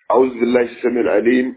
أعوذ بالله السميع العليم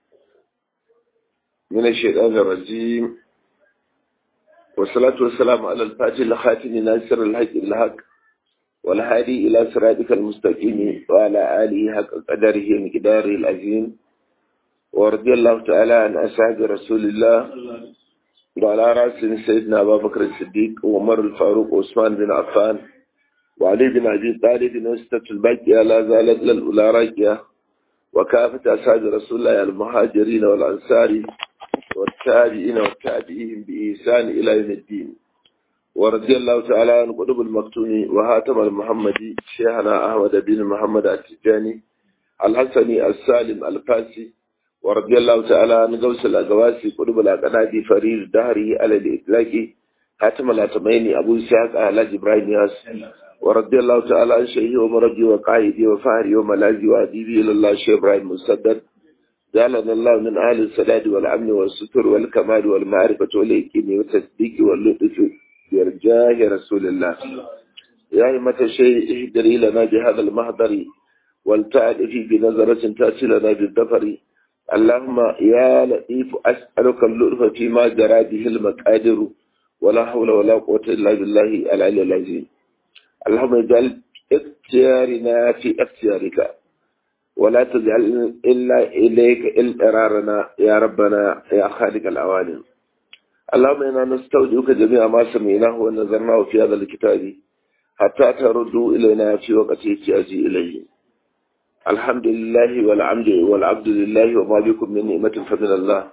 من الشيطان الرجيم والصلاة والسلام على الفاتح الخاتم ناصر الحق الحق والهادي إلى صراطك المستقيم وعلى آله حق قدره مقداره العظيم ورضي الله تعالى عن أصحاب رسول الله وعلى رأس سيدنا أبا بكر الصديق وعمر الفاروق وعثمان بن عفان وعلي بن أبي طالب وستة الباقية لا زالت للأولى راكية وكافة أصحاب رسول الله المهاجرين والأنصار والتابعين والتابعين بإحسان إلى يوم الدين ورضي الله تعالى عن قطب المكتوم وهاتم المحمدي شيخنا أحمد بن محمد التجاني الحسني السالم الفاسي ورضي الله تعالى عن غوث الأقواسي قطب الأقنادي فريد دهري على الإطلاق هاتم الأتميني أبو إسحاق أهلاج إبراهيم ياس ورضي الله تعالى عن شيخي ومربي وقائدي وفهري وملاذي وأديبي إلى الله شيخ إبراهيم مسدد جعلنا الله من أهل السداد والأمن والستر والكمال والمعرفة واليقين والتصديق واللطف برجاه رسول الله يا أئمة الشيء اهدري لنا بهذا المهدر ولتعرفي بنظرة تأتي لنا بالدفر اللهم يا لطيف أسألك اللطف فيما جرى به المقادر ولا حول ولا قوة إلا بالله العلي العظيم اللهم اجعل اختيارنا في اختيارك ولا تجعل إلا إليك إلقرارنا يا ربنا يا خالق العوالم اللهم إنا نستودعك جميع ما سمعناه ونظرناه في هذا الكتاب حتى تردوا إلينا في وقت احتياجي إليه الحمد لله والعمد والعبد لله وما بكم من نعمة فمن الله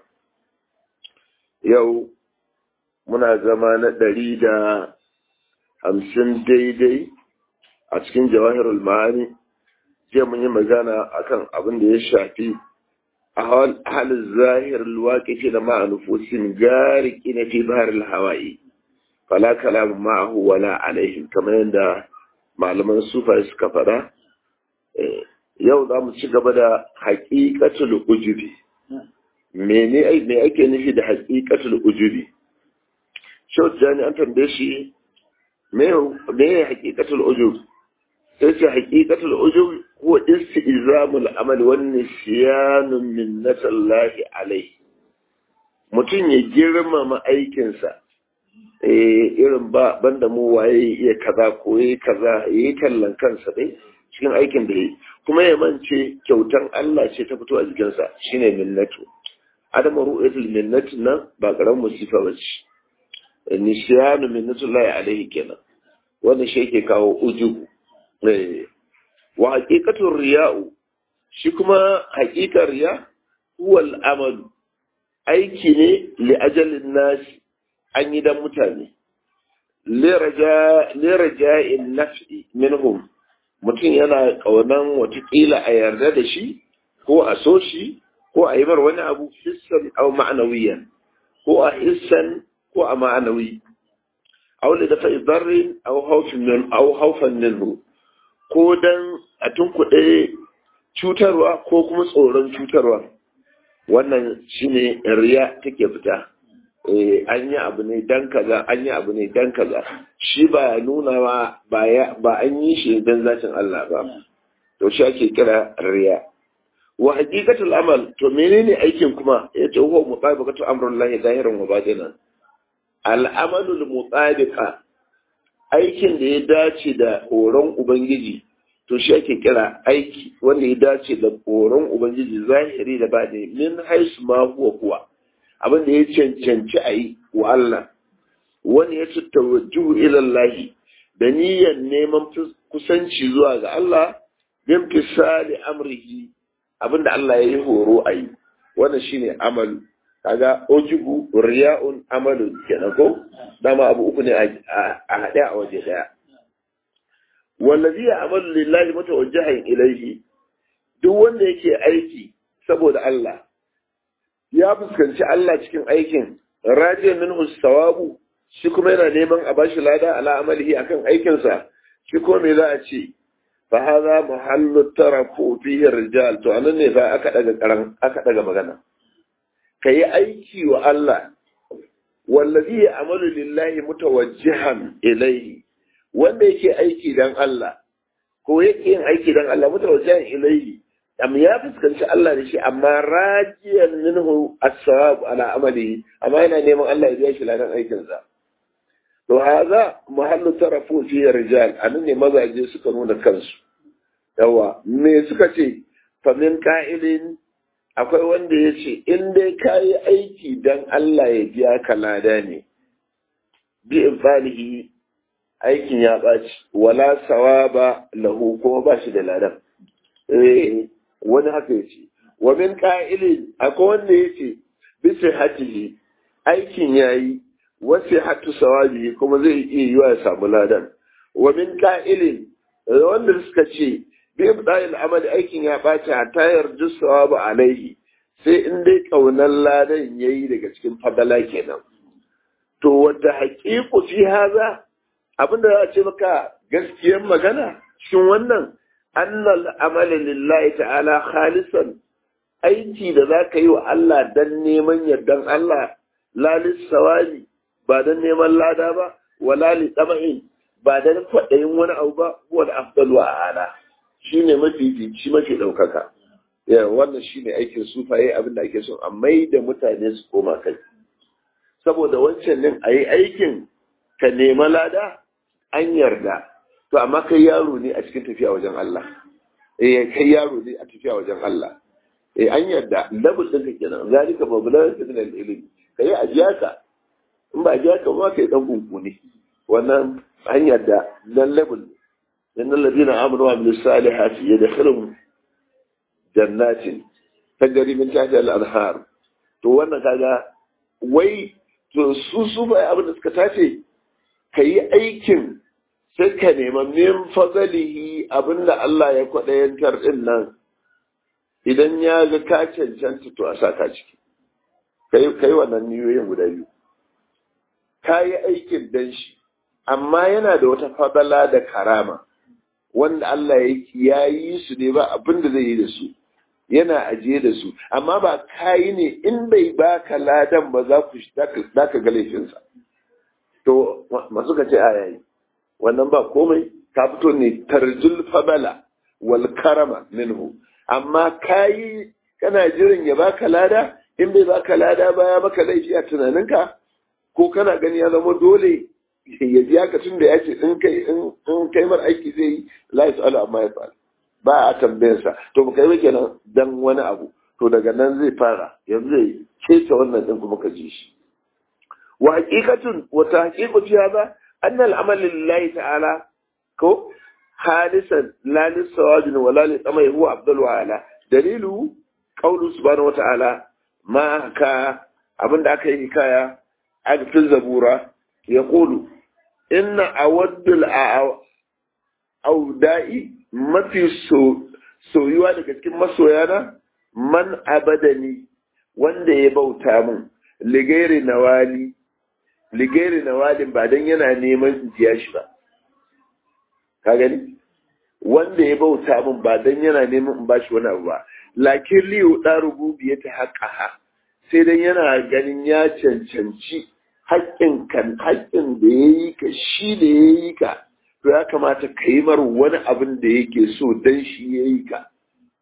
يوم muna zama na ɗari da hamsin daidai a cikin jawahirul ma'ani jiya mun yi magana akan abin da ya shafi a halin zahir waƙifi da ma'anufosin gari na fi bahar hawaii fala kalamun ma'ahu wala alaihim kamar yadda malaman sufa suka faɗa yau za mu ci gaba da haƙiƙatul ujubi me ake nufi da haƙiƙatul ujubi shau jani an tambaye shi me ya haƙiƙatul ujub sai ce haƙiƙatul ujub huwa istizamul amal wan nisyanun minnatallahi alai mutum ya girmama aikinsa eh irin ba banda mu waye iya kaza ko yayi kaza yayi tallan kansa dai cikin aikin da yayi kuma ya mance kyautan Allah ce ta fito a jikinsa shine minnatu adamu ru'yatul minnatu nan ba karamin musifa bace nishiyanu minnatullahi alaihi kenan wannan shi yake kawo ujubu wa haqiqatul riya'u shi kuma haqiqar riya huwal amal aiki ne li ajalin nas an yi dan mutane li raja'in naf'i minhum mutum yana kaunan watakila a yarda da shi ko a so shi ko a yi mar wani abu hissan au ma'anawiyan ko a hissan ko a ma'anawi aw da dafa idarrin aw haufin min aw haufan minhu ko dan a tunkuɗe cutarwa ko kuma tsoron cutarwa wannan shine riya take fita eh an yi abu ne dan kaza an yi abu ne dan kaza shi ba nuna ba ba an yi shi dan zatin Allah ba to shi ake kira riya wa haqiqatul amal to menene aikin kuma yace huwa mutabaqatu amrullahi zahiran wa batinan al'amalul mutsabiqa aikin da ya dace da horon Ubangiji, to shi ake kira aiki wanda ya dace da horon Ubangiji zahiri da ba min haisu ma huwa kuwa, abin da ya cancanci a yi wa Allah, wani ya tattawajjuhu ilallahi da niyyar neman kusanci zuwa ga Allah, bin fisali amrihi abin da Allah ya yi horo a yi, wannan shine amalu. kaga ojibu riya'un amalun kenan ko dama abu uku ne a haɗe a waje ɗaya wallazi ya amalu lillahi mutawajjihan ilaihi duk wanda yake aiki saboda Allah ya fuskanci Allah cikin aikin rajin minhu sawabu shi kuma yana neman a bashi lada ala amalihi akan aikinsa shi kuma me za a ce fa hadha muhallu tarafu fihi rijal to anan ne fa aka daga karan aka daga magana ka yi aiki wa Allah wallazi ya amalu lillahi mutawajjihan ilaihi wanda yake aiki dan Allah ko yake yin aiki dan Allah mutawajjihan ilaihi amma ya fuskanci Allah da shi amma rajiyan minhu as-sawab ala amali amma yana neman Allah ya biya shi ladan aikin sa to haza mahallu tarafu fi rijal anan ne mazaje suka nuna kansu yawa me suka ce fa min qa'ilin akwai wanda ya ce in dai kayi aiki dan Allah ya biya ka lada ne bi infalihi aikin ya ɓaci wala sawaba lahu kuma ba shi da ladan eh wani haka ya ce wa min qa'ilin akwai wanda ya ce bi sihhatihi aikin yayi wa sihhatu sawabi kuma zai iya yiwa ya samu ladan wa min qa'ilin wanda suka ce bi ibda'il amali aikin ya ɓaci hatta yarju sawabu alaihi sai in dai kaunar ladan yayi daga cikin fadala kenan to wata haƙiƙu fi haza abinda za a ce maka gaskiyar magana cikin wannan annal amala lillahi ta'ala khalisan aiki da za ka yi wa Allah dan neman yardan Allah lalis sawali ba dan neman lada ba wala li tsama'in ba dan kwaɗayin wani abu ba wal afdalu a ala shine mafi fici mafi ɗaukaka wannan shine aikin sufaye abin da ake so a mai da mutane su koma kai saboda wancan din a yi aikin ka nema lada an yarda to amma kai yaro ne a cikin tafiya wajen Allah eh kai yaro ne a tafiya wajen Allah eh an yarda level din ka kenan zalika mablan min al-ilm kai ajiya ka in ba ajiya ka ba kai dan gungu ne wannan an yarda dan level dan alladina amanu wa amilus salihati yadkhulun jannatin tajri min tahtiha al-anhar to wannan kaga wai to su su bai abin da suka tace ka yi aikin sai ka nema min fazalihi abinda Allah ya kwaɗayantar ɗin nan idan ya ga ka cancanta to a saka ciki ka yi wannan niyoyin guda biyu ka yi aikin dan shi amma yana da wata fadala da karama wanda Allah ya yi su ne ba abin da zai yi da su yana ajiye da su amma ba kayi ne in bai baka ladan ba za ku za ka ga laifinsa to masu ka ce a yayi wannan ba komai ka fito ne tarjul fabala wal karama minhu amma kayi kana jiran ya baka lada in bai baka lada ba ya maka laifi a tunaninka ko kana gani ya zama dole ya biya ka tun da ya ce in kai in kai mar aiki zai yi la yasalu amma ya fa'al ba a tambayarsa to ba kai ba kenan dan wani abu to daga nan zai fara yanzu zai kece wannan din kuma ka ji shi wa haqiqatun wa tahqiqu fi hadha anna al-amal lillahi ta'ala ko halisan la lisawajin wa la litamai huwa afdalu ala dalilu qawlu subhanahu wa ta'ala ma ka abinda aka yi kaya a cikin zabura yaqulu inna awaddul auda'i mafi soyuwa daga cikin masoyana man abadani wanda ya bauta min ligairi nawali ligairi nawalin ba dan yana neman in biya shi ba ka gani wanda ya bauta min ba dan yana neman in bashi wani abu ba lakin liyu da rububiya ta haƙaha sai dan yana ganin ya cancanci haƙƙin kan haƙƙin da ya yi ka shi da ya yi ka to ya kamata ka yi mar wani abin da yake so dan shi ya yi ka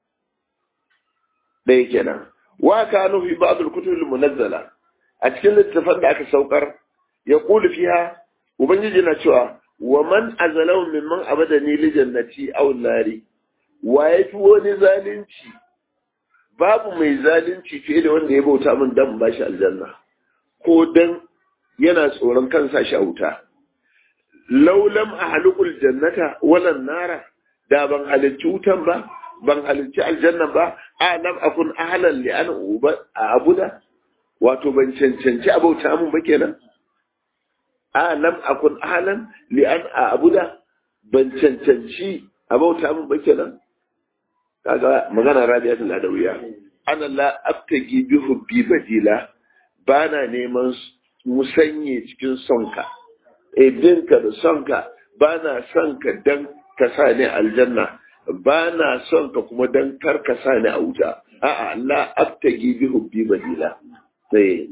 ɗaya kenan wa ka nufi ba'dul kutubul munazzala a cikin littafin da aka saukar ya kulu fiha ubangiji na cewa wa man azalau mimman abadani li jannati aw nari wa yafi wani zalunci babu mai zalunci fiye da wanda ya bauta min dan bashi aljanna ko dan yana tsoron kansa shi a wuta laulam a halukul jannata walan nara da ban halicci wutan ba ban halicci aljanna ba a lam akun ahlan li an uba a abuda wato ban cancanci abauta mun ba kenan a lam akun ahlan li an a abuda ban cancanci abauta mun ba kenan kaga magana rabiatul adawiya ana la abtagi bi hubbi badila bana neman musanye cikin sonka ebinka da sonka ba na son ka dan ka sa ni aljanna ba na son ka kuma dan kar ka sa ni a wuta a'a la abtagi bi hubbi badila sai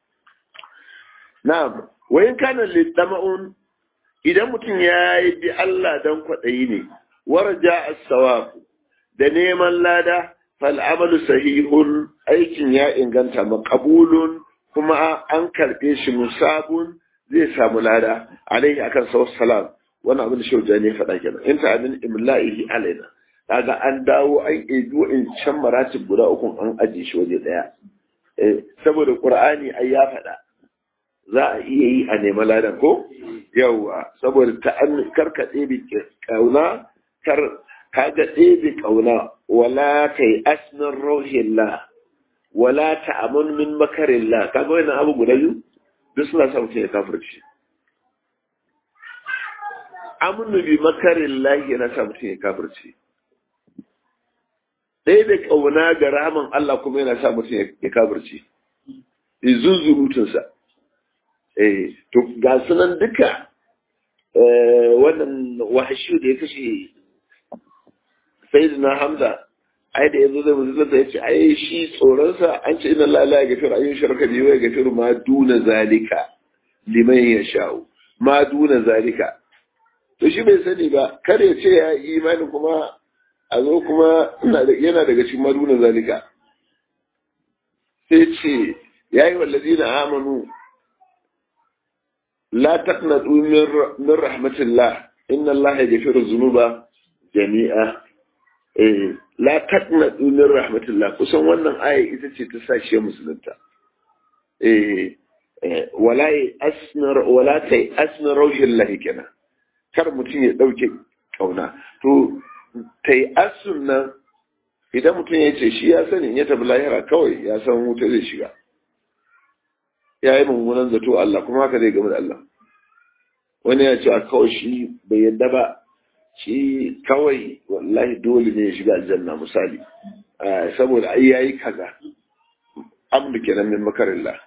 na'am wa in kana litama'un idan mutum ya yi bi Allah dan kwaɗayi ne warja as-sawab da neman lada fal amalu sahihun aikin ya inganta maqbulun kuma an karbe shi musabun zai samu lada alaihi akan sawar salam wannan abin da shauja ne faɗa kenan in ta abin imla'ihi alaina kaga an dawo an ebi in can maratib guda uku an aje shi waje daya saboda qur'ani ai ya faɗa za a iya yi a nema ladan ko yawwa saboda ta an karka ɗebe kauna kar kaga ɗebe kauna wala kai asmin rauhillah wala ta'amun min makarillah kaga wannan abu guda biyu duk suna sa mutum ya kafirci amnu bi makarillah yana sa mutum ya kafirci ɗebe kauna ga rahaman Allah kuma yana sa mutum ya kafirci zunzurutunsa eh to ga sunan duka wannan wahashi da ya kashe sayyidina hamza ai da yazo zai musulunta ya ce ai shi tsoronsa an ce ina lala ya gafiru ayyun sharka biyu ya gafiru ma duna zalika liman ya sha'u ma duna zalika to shi bai sani ba kar ya ce ya yi imani kuma a zo kuma yana daga cikin ma duna zalika sai ce ya yi wallazi na amanu la taqnatu min rahmatillah inna allaha yaghfiru dhunuba jami'a eh la taqnatu min rahmatillah kusan wannan aya ita ce ta sashe musulunta eh wala asnar wala tai asnar rauhillah kenan kar mutum ya dauke kauna to tai asunna idan mutum ya ce shi ya sani ya tafi lahira kawai ya san wuta zai shiga ya yi mummunan zato Allah kuma haka zai gama da Allah wani ya ce a kawai shi bai yadda ba shi kawai wallahi dole ne ya shiga aljanna misali saboda ai yayi kaza amdu kenan min makarillah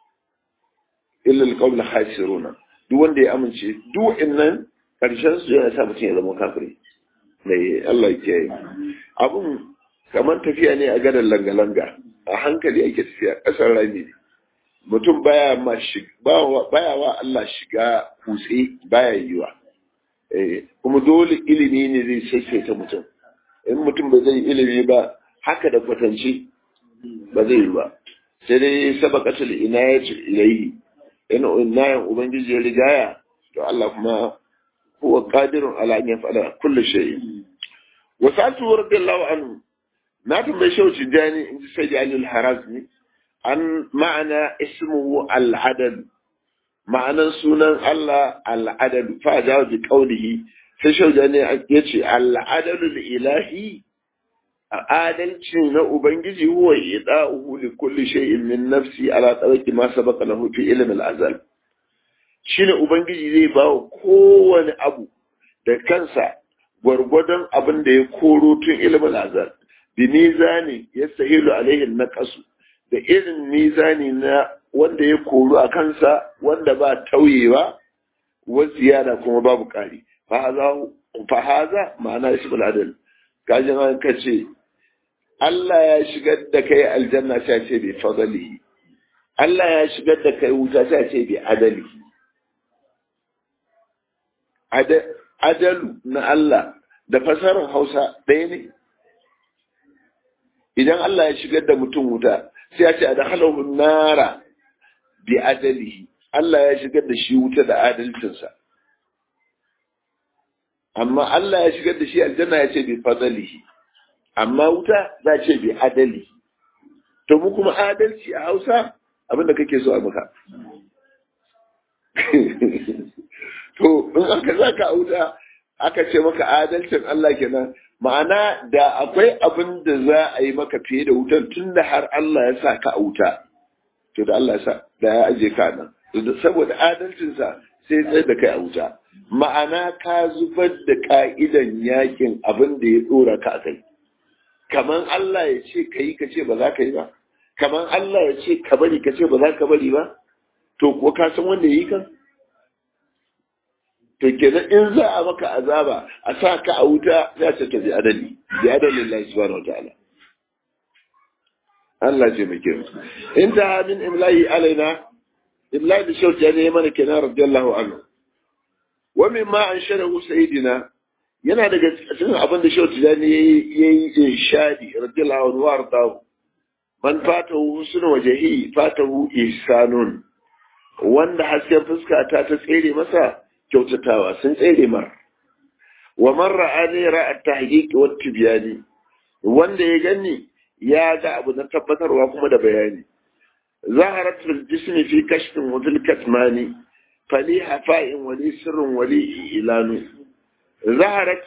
illa alqawla khasiruna duk wanda ya amince duk innan karshen su yana sa mutum ya zama kafiri mai Allah ya kiyaye abun kamar tafiya ne a gadan langa-langa a hankali ake tafiya ƙasar rami ne mutum baya ma baya wa Allah shiga kutse baya yiwa kuma dole ilimi ne zai saisaita mutum in mutum ba zai ilimi ba haka da kwatance ba zai yi ba sai dai sabaqatul inayatu ilayhi in inayan ubangiji ya rigaya to Allah kuma huwa qadirun ala an yaf'ala kulli shay'in wa sa'atu radiyallahu anhu na tambayi shauci jani in ji sai da al-harazmi an ma'ana ismuhu al-adad ma'anan sunan Allah al-adad fa jawo bi qawlihi sai shauja ne ya ce al-adad ilahi adalci na ubangiji huwa ida'uhu li kulli shay'in min nafsi ala tawaki ma sabaqa lahu fi ilm al-azal shine ubangiji zai ba wa kowane abu da kansa gwargwadon abin da ya koro tun ilimin azal bi mizani yastahilu alaihi naqasu da irin mizani na wanda ya koru a kansa wanda ba tauyewa wa ziyada kuma babu ƙari fa haza ma'ana ismul adal kajin an kace Allah ya shigar da kai aljanna sai ce bi fadlihi Allah ya shigar da kai wuta sai ce bi adalihi adalu na Allah da fasarar Hausa ɗaya ne idan Allah ya shigar da mutum wuta sai ya ce a dakhalahu nara bi adalihi Allah ya shigar da shi wuta da adalcinsa amma Allah ya shigar da shi aljanna ya ce bi fadalihi amma wuta za ce bi adali to mu kuma adalci a Hausa abinda kake so a maka to in aka zaka a wuta aka ce maka adalcin Allah kenan ma'ana da akwai abin da za a yi maka fiye da wutar tun da har Allah ya sa ka a wuta to da Allah ya sa da ya aje ka nan saboda adalcinsa sai tsaye da kai a wuta ma'ana ka zubar da ka'idan yakin abin da ya dora ka a kai kaman Allah ya ce ka yi ka ce ba za ka yi ba kaman Allah ya ce ka bari ka ce ba za ka bari ba to kuwa ka san wanda ya yi kan to kenan in za a maka azaba a sa ka a wuta za ta tafi adali bi adalin Allah subhanahu wataala Allah ce muke in ta min imlahi alaina imlahi da shauti ne mana kenan radiyallahu anhu wa mimma an sharahu sayyidina yana daga cikin abin da shehu tijani ya yi irshadi radiyallahu anhu warda man fatahu husnu wajhi fatahu ihsanun wanda hasken fuska ta ta tsere masa kyautatawa sun tsere mar wa man ra'ani ra'a tahqiq wa tibyani wanda ya gani ya ga abu na tabbatarwa kuma da bayani zaharat fil jismi fi kashfin wa fil katmani fali hafa'in wali sirrin wali ilanu zaharat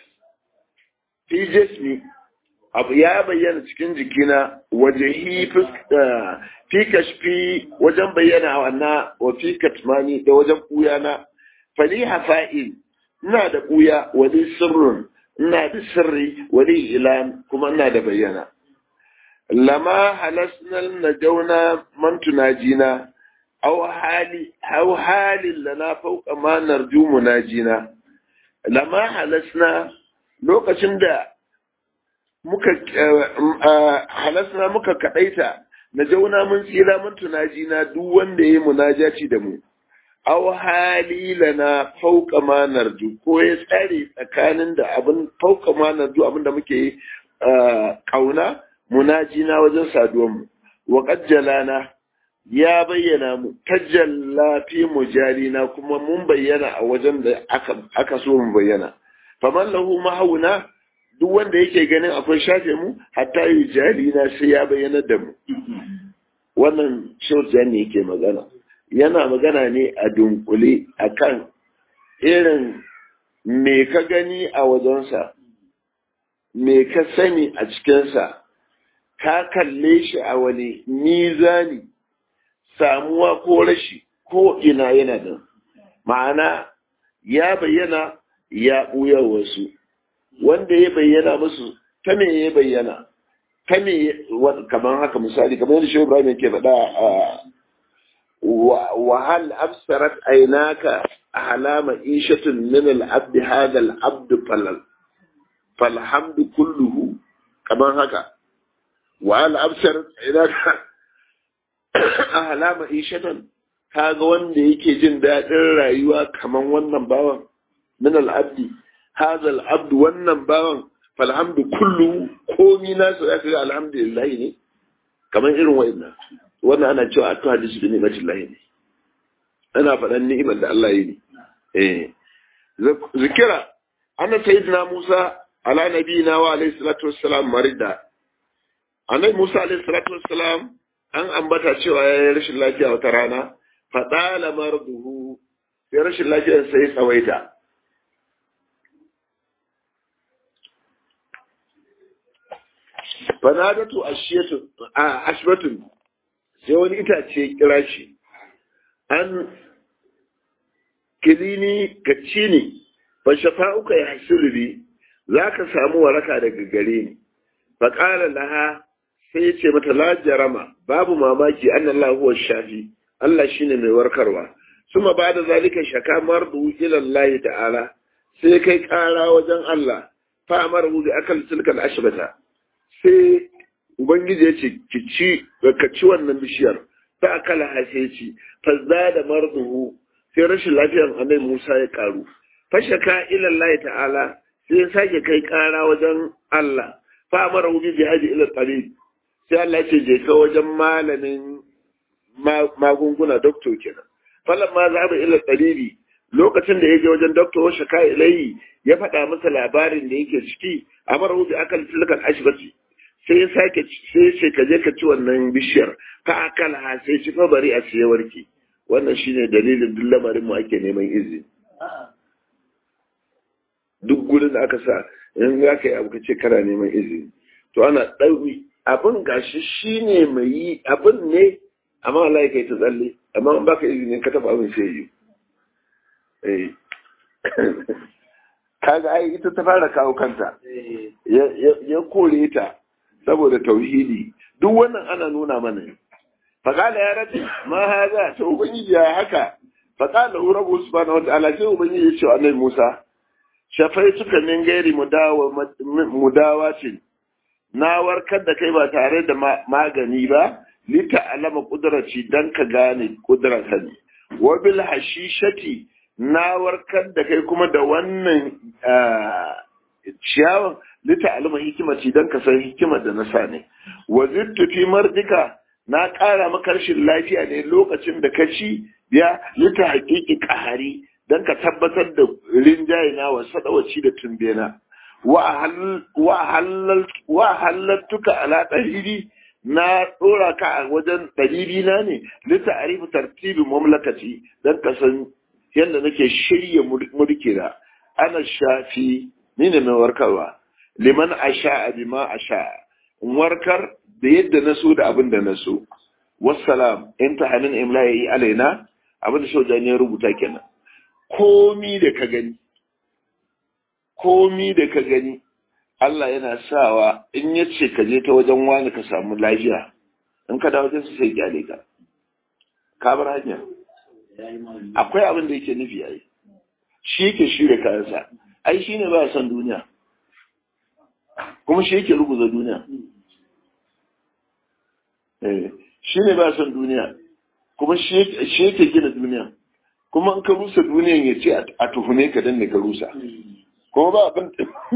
fi jismi abu ya bayyana cikin jikina wajehi fi kashfi wajen bayyana wannan wa fi katmani da wajen na fali hafa'in ina da buya wali sirrin ina da sirri wali ilan kuma ina da bayyana lama halasnal najauna man tunajina aw hali aw halin lana fawqa ma narju munajina lama halasna lokacin da muka halasna muka kadaita najauna mun tsira mun tunajina duk wanda yayi munajaci da mu aw hali lana fawqa ma narju ko ya tsare tsakanin da abin fawqa ma narju abin da muke kauna munajina wajen saduwanmu wa qajjalana ya bayyana mu tajalla fi mujalina kuma mun bayyana a wajen da aka aka so mu bayyana faman lahu mahawuna duk wanda yake ganin akwai shafe mu hatta yujalina sai ya bayyana da mu wannan shautan ne yake magana yana magana ne a dunkule akan irin me ka gani a wajensa me ka sani a cikinsa ka kalle shi a wani mizani samuwa ko rashi ko ina yana da ma'ana ya bayyana ya ɓuya wasu wanda ya bayyana musu ta me ya bayyana ta me kamar haka misali kamar yadda shi Ibrahim yake faɗa a وهل أبصرت عيناك أحلام عيشة من العبد هذا العبد فل فالحمد كله كما هكا وهل أبصرت عيناك أحلام عيشة kaga wanda yake jin daɗin rayuwa kaman wannan bawan min al'abdi hadha al'abdu wannan bawan falhamdu kullu komi nasu zaka ga alhamdulillah ne kaman irin wa'annan wannan ana cewa a hadisi bi ni'matin lahi ne ana faɗan ni'imar da Allah yi ne eh zikira anna sayyidina Musa ala nabiyina wa alayhi salatu wassalam marida annabi Musa alayhi salatu wassalam an ambata cewa ya yi rashin lafiya wata rana fadala marduhu sai rashin lafiyar sai tsawaita fanadatu ashiyatu ashbatun sai wani itace kira shi an kilini ka ci ne fa shafa'uka ya hasiru bi za ka samu waraka daga gare ni fa qala laha sai ya ce mata la jarama babu mamaki anna Allah huwa shafi Allah shine mai warkarwa suma ba da zalika shaka mardu ila Allah ta'ala sai kai kara wajen Allah fa amaru bi akal tilkal ashbata sai Ubangiji ya ce, ki ci, ka ci wannan bishiyar, ta akala hashe ci, fazza da marduhu, sai rashin lafiyar annabi Musa ya karu. Fashaka ilallahi ta'ala, sai ya sake kai kara wajen Allah, fa amara hu bi jihadi ila talib. Sai Allah ce je ka wajen malamin magunguna doctor kenan. Falan ma za ila talibi, lokacin da ya je wajen doctor wa shaka ilayi ya faɗa masa labarin da yake ciki, amara hu bi akal tilkal ashbati. sai ya sake sai ya ce ka je ka ci wannan bishiyar ka akala ha sai ci fa bari a siya warki wannan shine dalilin duk lamarin mu ake neman izini duk gurin da aka sa in za ka yi abu ka ce kana neman izini to ana ɗauri abin gashi shine mai yi abin ne amma Allah ya kai ta tsalle amma in baka izini ka taɓa abin sai yi eh kaga ai ita ta fara kawo kanta ya kore ta saboda tauhidi duk wannan ana nuna mana faƙala ya rabi ma haza ta ubangiji ya haka faƙala hu rabu subhanahu wa ta'ala sai ubangiji ya ce wa annabi Musa shafai suka min gairi mudawa ce na warkar da kai ba tare da magani ba lita alama kudraci dan ka gane kudrata ne wa bil hashishati na warkar da kai kuma da wannan ciyawan lita alima hikimati don ka san hikimar da na sa ne wa zittu fi mardika na ƙara maka rashin lafiya ne lokacin da ka ci ya lita haƙiƙi ƙahari don ka tabbatar da rinjaye na wa sadawaci da tumbena wa halattuka ala ɗariri na ɗora ka a wajen ɗariri na ne lita arifu tartibin mamlakaci don ka san yadda nake shirya mulkina ana shafi ni ne mai warkarwa liman asha bima asha in warkar da yadda na so da abin da na so wassalam in ta hannun imla ya yi alaina abin da shaujan ya rubuta kenan komi da ka gani komi da ka gani Allah yana sawa in ya ce ka je ta wajen wani ka samu lafiya in ka da wajen su sai gyale ka ka bar hanya akwai abin da yake nufi ai shi yake shirya kayansa ai shi ne ba son duniya kuma shi yake ruguza duniya shi ne ba son duniya kuma shi yake gina duniya kuma in ka rusa duniyan ya ce a tuhume ka dan ne ka rusa kuma ba abin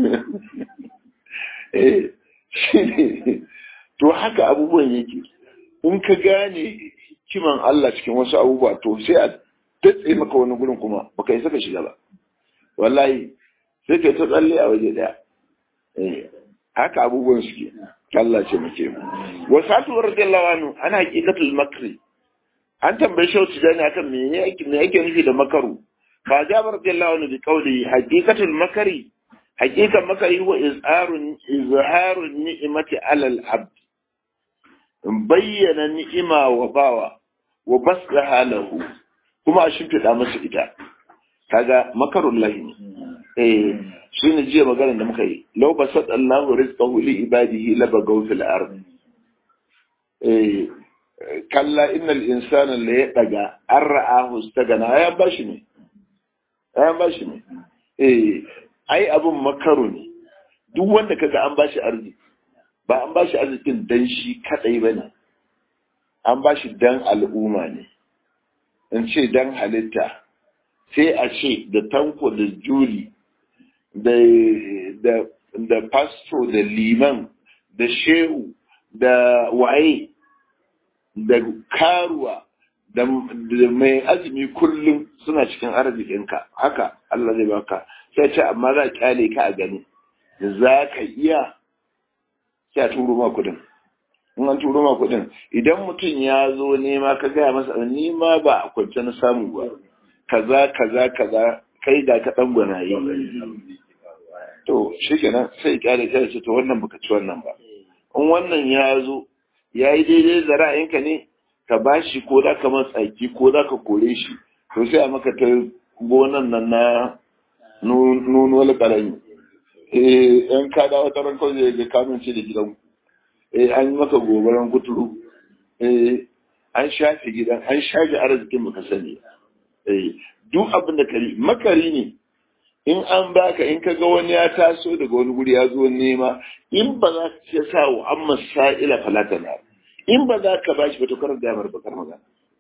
shi ne to haka abubuwan yake in ka gane kiman Allah cikin wasu abubuwa to sai a datse maka wani gurin kuma baka isa ka shiga ba wallahi sai ka ta tsalle a waje daya haka abubuwan suke Allah ce muke wasatu radiyallahu anhu ana haqiqatul makri an tambaye shi wata dani akan me yake me yake nufi da makaru fa jabar radiyallahu anhu bi qawli haqiqatul makari haqiqan makari wa izharun izharun ni'mati alal abd bayyana ni'ima wa bawa wa basraha lahu kuma a shimfiɗa masa ita kaga makarun lahi ne eh shi ne jiya maganar da muka yi law basat Allahu rizqahu li ibadihi la bagaw fil ard eh kalla innal insana la yadaga an ra'ahu istagana ya bashi ne ya bashi ne eh ai abun makaru ne duk wanda kaga an bashi arziki ba an bashi arzikin dan shi kadai bane an bashi dan al'umma ne in ce dan halitta sai a ce da tanko da juli da pasto da liman da shehu da waye da karuwa da mai azumi kullum suna cikin arzikinka haka Allah zai baka sai ce amma za kyale ka a gani za ka iya sai a turo ma kudin in an turo ma kudin idan mutum ya zo nema ka gaya masa ni ma ba a kwance na samu ba kaza kaza kaza kai da ka dan gwanaye to shikenan sai kyale kai ce to wannan baka ci wannan ba in wannan ya zo ya yi daidai da ra'ayinka ne ka bashi ko za ka matsaki ko za ka kore shi to sai a maka ta gonan nan na nunuwar karami eh yan ka dawo ta ran kawai ga kamun ce da gidan eh an yi maka gobaran kuturu eh an shafe gidan an shafe arzikin baka sani eh duk abin da kari makari ne in an baka in ka ga wani ya taso daga wani guri ya zo nema in ba za ka ce sa wa amma sa'ila falata na in ba za ka bashi ba to karar da bakar magana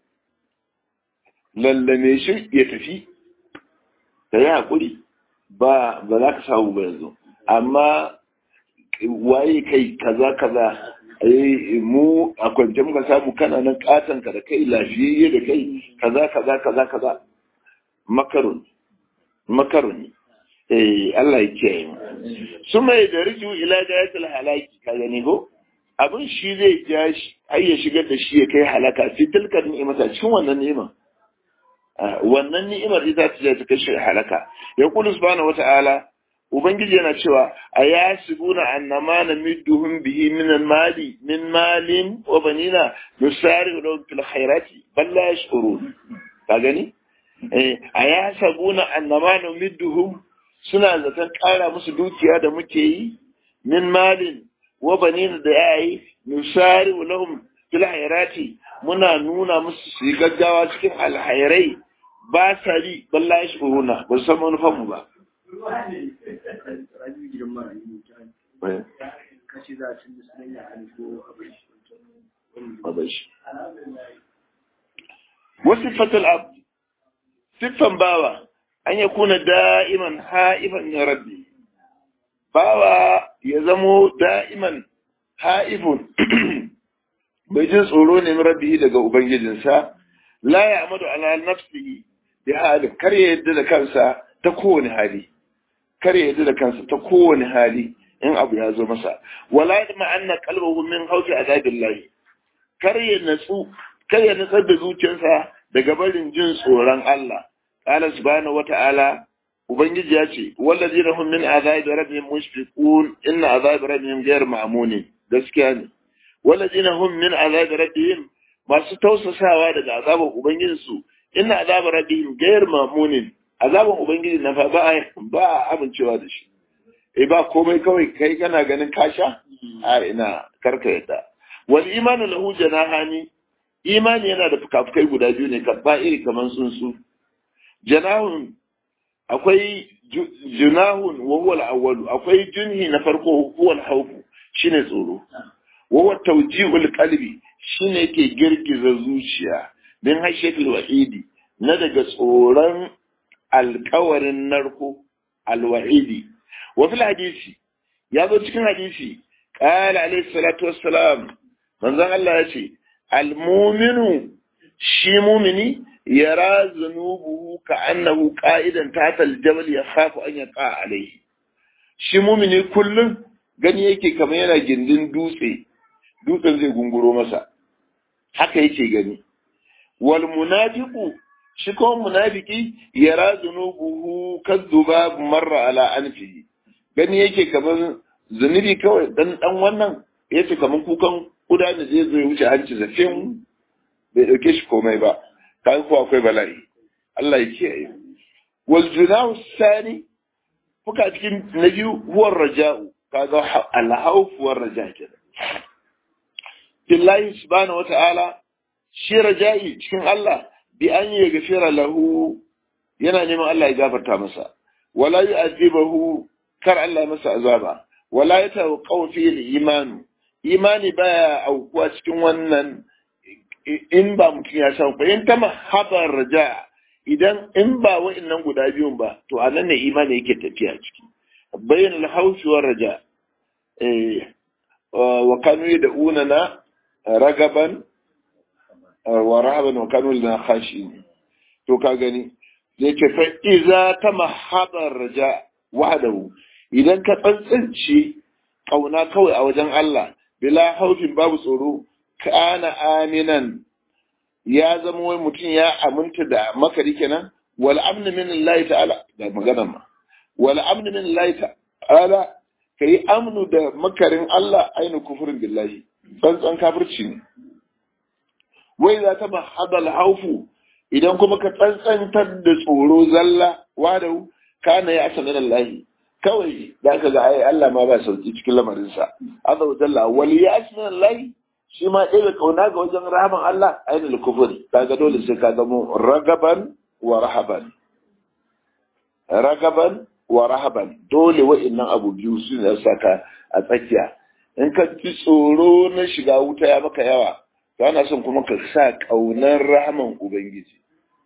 lallame shi ya tafi ka yi haƙuri ba ba za ka samu ba yanzu amma waye kai kaza kaza mu a kwance muka samu kana nan katon ka da kai lafiyayye da kai kaza kaza kaza kaza makarun makarun eh Allah ya kiyaye mu su mai da riju ila gayatul halaki ka gani ko abin shi zai ja shi har ya shigar da shi ya kai halaka fi tilkar ni'imata cikin wannan ni'ima wannan ni'imar ita ce ta kai shi halaka ya kullu subhanahu wata'ala ubangiji yana cewa a yasibuna annama namidduhum bihi min mali min malin wa banina nusari lahum fil khairati bal la yashurun ka gani a ya sabuna annama numidduhum suna zaton ƙara musu dukiya da muke yi min malin wa banin da yayi nusari lahum fil hayrati muna nuna musu su yi gaggawa cikin alhairai ba sa yi balla ya shuruna ba su san manufan mu ba wasu fatal abu siffan bawa an ya kuna da'iman ha'ifan ya rabbi bawa ya zamo da'iman ha'ifun bai jin tsoro ne rabbihi daga ubangijinsa la ya amadu ala nafsihi bi hali kar ya yadda da kansa ta kowane hali kar ya yadda da kansa ta kowane hali in abu ya zo masa wala yadma anna qalbuhu min hawfi azabillahi kar ya natsu kar ya natsar da zuciyarsa daga barin jin tsoron Allah qala subhanahu wata'ala ubangiji ya ce wallazina hum min azabi rabbihim mushfiqun inna azabi rabbihim ghayr ma'mun gaskiya ne wallazina hum min azabi rabbihim masu tausasawa daga azaban ubangijinsu inna azabi rabbihim ghayr ma'mun azaban ubangiji na fa ba ba amincewa da shi eh ba komai kawai kai kana ganin kasha a ina karka yadda wal imanu lahu janahani imani yana da fukafukai guda biyu ne kabba iri kaman tsuntsu janahun akwai junahun wa huwa al-awwal akwai junhi na farko huwa al-khawf shine tsoro wa huwa tawjihul qalbi shine yake girgiza zuciya din hashatul wa'idi na daga tsoron alkawarin narko alwa'idi wa fil hadisi ya zo cikin hadisi qala alayhi salatu wassalam manzon Allah ya ce al-mu'minu shi mumini yara zunubuhu ka annahu qa'idan tahta al-jabal yakhafu an yaqa alayhi shi mumini kullum gani yake kamar yana gindin dutse dutsen zai gunguro masa haka yake gani wal munafiqu shi kuma munafiki yara zunubuhu kadzuba marra ala anfihi gani yake kamar zunubi kawai dan dan wannan yace kamar kukan kuda da zai zo ya wuce hanci zafin bai dauke shi komai ba kan ko akwai bala'i Allah ya kiyaye wal junahu sani fuka cikin na biyu huwa raja'u kaga al-khawf war raja' kenan billahi subhanahu wata'ala shi raja'i cikin Allah bi an yi gafira lahu yana neman Allah ya gafarta masa wala yu'adhibahu kar Allah masa azaba wala yatawaqqa fi al-iman imani baya aukuwa cikin wannan in ba mutum ya san ba in ta mahabar raja idan in ba wa'annan guda biyun ba to a nan ne imani yake tafiya ciki bayan al-hawfi war raja eh wa kanu yad'unana ragaban wa rahaban wa kanu lana khashin to ka gani zai ce fa iza ta mahabar raja wahdahu idan ka tsantsance kauna kawai a wajen Allah bila haufin babu tsoro kana aminan ya zama wai mutum ya aminta da makari kenan wal amn min Allah ta'ala da magana ma wal amn min Allah ta'ala kai amnu da makarin Allah ainu kufurin billahi tsantsan kafirci ne wai za ta mahadal haufu idan kuma ka tsantsantar da tsoro zalla wadau kana ya asa min Allah kawai da ka ga ai Allah ma ba sauki cikin lamarin sa azza wa jalla wal ya min Allah shi ma ɗaya kauna ga wajen rahaman Allah ainul kufuri kaga dole sai ka zamo ragaban wa rahaban ragaban wa rahaban dole wa'annan abu biyu su ne saka a tsakiya in ka ji tsoro na shiga wuta ya maka yawa to ana son kuma ka sa ƙaunar rahaman ubangiji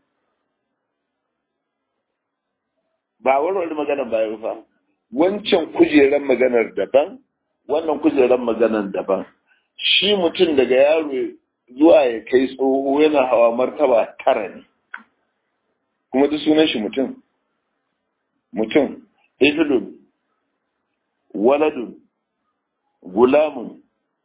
ba warware maganar bayan fa wancan kujeran maganar daban wannan kujeran maganar daban shi mutum daga yaro zuwa ya kai tsoho yana hawa martaba tara ne kuma duk sunan shi mutum mutum ifilun waladun gulamun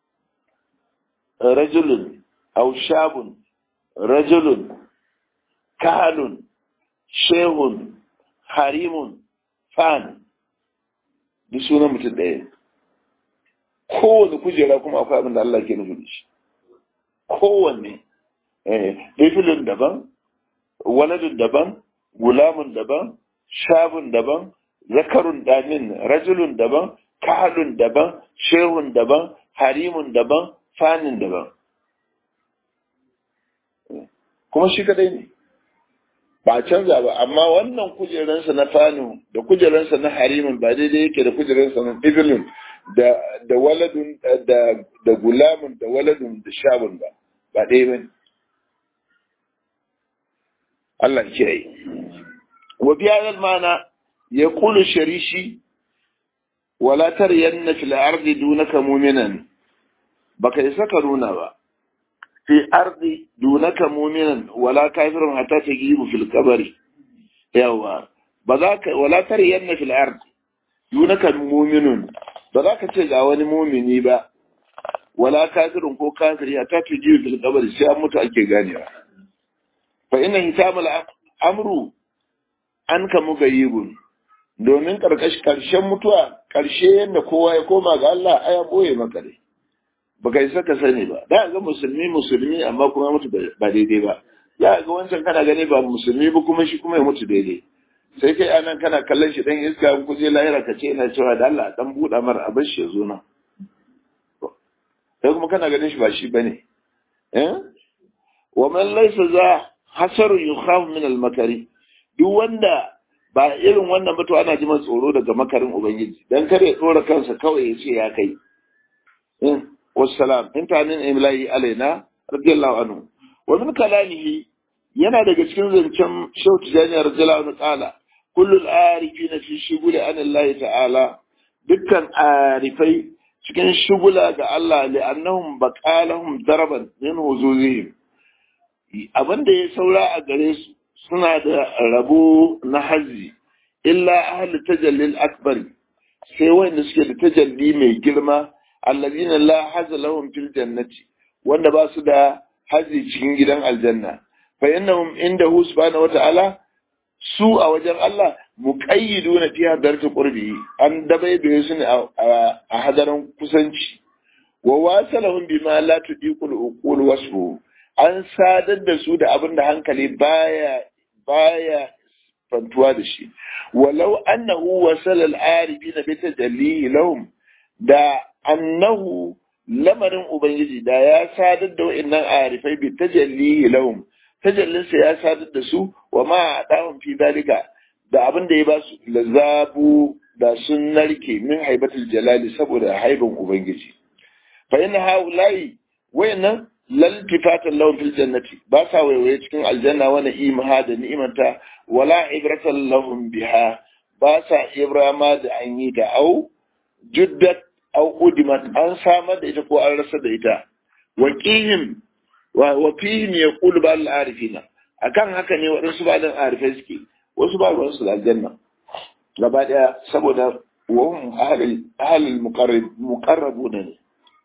rajulun aushabun rajulun kahalun shehun harimun fan duk sunan mutum ɗaya kowane kujera kuma akwai abin da Allah ke nufi da shi kowanne ifilun daban waladun daban gulamun daban shabun daban zakarun damin rajulun daban kahalun daban shehun daban harimun daban fanin daban kuma shi kadai ne ba a canza ba amma wannan kujeransa na fanu da kujeransa na harimun ba daidai yake da kujeransa na ibilun da da waladun da da gulamun da waladun da shabun ba ba ɗaya bane Allah ke yi wa biya mana ya kulu sharishi wala taryanna fil ardi dunaka mu'minan baka isa ka nuna ba fi ardi dunaka mu'minan wala kafirun hatta tajibu fil qabri yawa ba za ka wala taryanna fil ardi dunaka mu'minun ba za ka ce ga wani mumini ba wala kafirun ko kafiri hatta tajibu fil qabri sai an mutu ake ganewa fa inna hitamal amru an ka mugayibun domin ƙarshen mutuwa ƙarshe yadda kowa ya koma ga Allah aya boye maka dai ba kai saka sani ba da ga musulmi musulmi amma kuma mutu ba daidai ba ya ga wancan kana gani ba musulmi ba kuma shi kuma ya mutu daidai sai kai anan kana kallon shi dan iska ku je lahira ka ce ina cewa da Allah dan buɗa mar abin shi ya zo na sai kuma kana ganin shi ba shi bane eh wa man laysa za hasaru yukhaf min al-makari duk wanda ba irin wannan mutu ana ji tsoro daga makarin ubangiji dan kare ya dora kansa kawai ya ce ya kai in wassalam intanin imlahi alaina radiyallahu anhu wa min kalamihi yana daga cikin zancen shautu jani radiyallahu anhu qala kullu al-arifina fi shughuli an Allah ta'ala dukkan arifai cikin shugula ga Allah li'annahum baqalahum daraban min huzuzihim abinda ya saura a gare su suna da rabo na hazi illa ahli tajallil akbar sai wanda suke da tajalli mai girma allazina la haza lahum fil jannati wanda ba su da hazi cikin gidan aljanna fa innahum indahu subhanahu wata'ala su a wajen Allah muqayyiduna fi hadarati qurbi an dabai da su ne a hadaran kusanci wa wasalahum bima la tudiqul uqul wasfu an sadar da su da abin da hankali baya baya fantuwa da shi walau annahu wasala al-arifina bi tajallihi lahum da annahu lamarin ubangiji da ya sadar da wa'annan arifai bi tajallihi lahum tajallinsa ya sadar da su wa ma adahum fi dalika da abin da ya ba su lazabu da sun narke min haibatul jalali saboda haiban ubangiji fa inna haula'i wayannan laltifatan lahum fil jannati ba sa waiwaye cikin aljanna wa na'imaha da ni'imanta wala ibratan lahum biha ba sa ibrama da an yi da au juddat au udimat an samar da ita ko an rasa da ita wa qihim wa wa fihim yaqulu ba al arifina akan haka ne waɗansu ba dan arifai suke wasu ba ruwan su da aljanna gaba daya saboda wa hum ahlul ahlul muqarrab muqarrabuna ne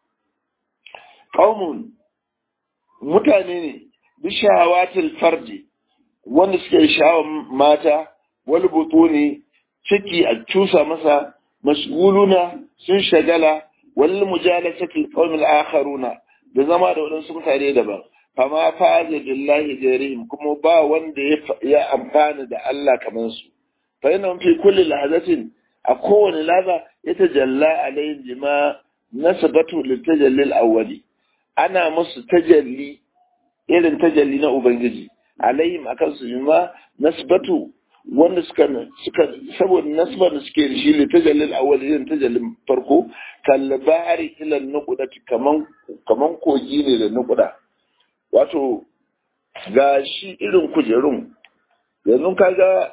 qaumun mutane ne bishawatil farji wanda suke sha'awar mata wal butuni ciki a cusa masa mashguluna sun shagala wal mujalasatil qawmil akharuna da zama da wadansu mutane daban fama faza billahi jarihim kuma ba wanda ya amfana da Allah kamar su fa yana fi kulli lahazatin a kowane laza ya tajalla alayhi bima nasabatu litajalli al-awwali ana musu tajalli irin tajalli na Ubangiji, alayhim akan su ma nasbatu wanda suka suka saboda nasbar da suke da shi ne tajallil awwal irin tajallin farko kalbari ila nuqdati kaman kaman kogi ne da nuqda wato ga shi irin kujerun yanzu kaga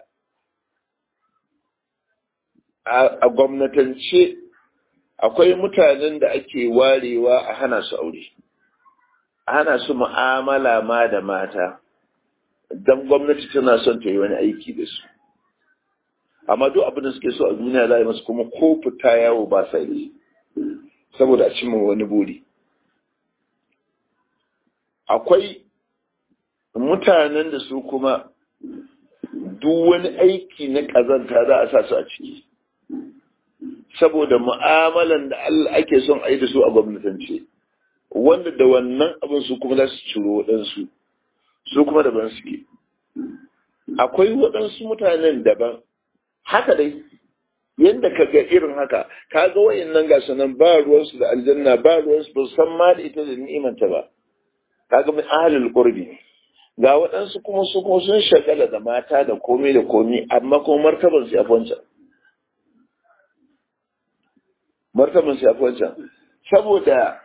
a gwamnatance akwai mutanen da ake warewa a hana su aure hana su mu'amala ma da mata don gwamnati tana son ta yi wani aiki da su amma duk abin da suke so a duniya za a yi masu kuma ko fita yawo ba sa yi saboda a cimma wani buri akwai mutanen da su kuma duk wani aiki na ƙazanta za a sa su a ciki saboda mu'amalan da Allah ake son a yi da su a gwamnatance wanda da wannan abin su kuma za su ciro waɗansu su kuma daban suke akwai waɗansu mutanen daban haka dai yadda ka ga irin haka ka ga wayannan ga sanan ba ruwansu da aljanna ba ruwansu ba san ma da ita da ni'imanta ba ka ga min ahlul qurbi ga waɗansu kuma su kuma sun shagala da mata da komai da komai amma kuma martaban su yafi wancan martaban su yafi wancan saboda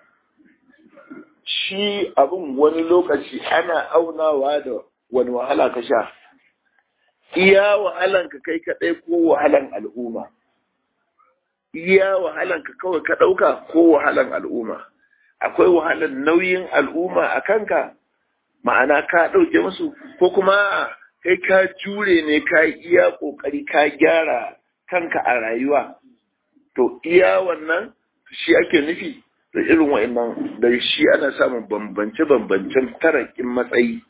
shi abin wani lokaci ana aunawa da wani wahala ka sha iya wahalan ka kai kaɗai ko wahalan al'umma iya wahalan ka kawai ka ɗauka ko wahalan al'umma akwai wahalan nauyin al'umma a kanka ma'ana ka ɗauke musu ko kuma kai ka jure ne ka iya ƙoƙari ka gyara kanka a rayuwa to iya wannan shi ake nufi da irin wa'annan da shi ana samun bambance-bambancen tarakin matsayi